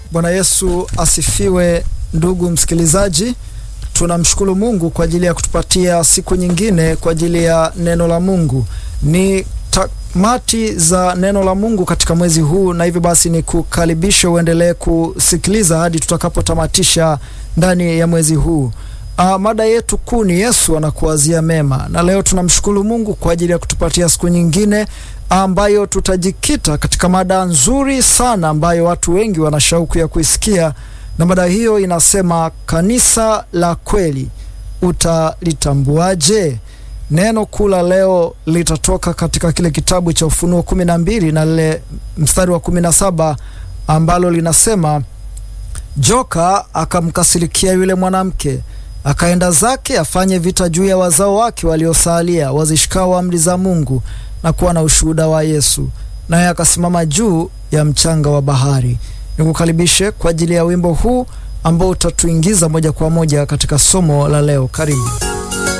Bwana Yesu asifiwe. Ndugu msikilizaji, tunamshukuru Mungu kwa ajili ya kutupatia siku nyingine kwa ajili ya neno la Mungu. Ni tamati za neno la Mungu katika mwezi huu, na hivyo basi ni kukaribisha uendelee kusikiliza hadi tutakapotamatisha ndani ya mwezi huu. Uh, mada yetu kuu ni Yesu anakuwazia mema, na leo tunamshukuru Mungu kwa ajili ya kutupatia siku nyingine ambayo tutajikita katika mada nzuri sana ambayo watu wengi wana shauku ya kuisikia, na mada hiyo inasema kanisa la kweli utalitambuaje? Neno kuu la leo litatoka katika kile kitabu cha Ufunuo kumi na mbili na lile mstari wa kumi na saba ambalo linasema joka akamkasirikia yule mwanamke akaenda zake afanye vita juu ya wazao wake waliosalia wazishikao amri za Mungu na kuwa na ushuhuda wa Yesu, naye akasimama juu ya mchanga wa bahari. Nikukaribishe kwa ajili ya wimbo huu ambao utatuingiza moja kwa moja katika somo la leo. Karibu.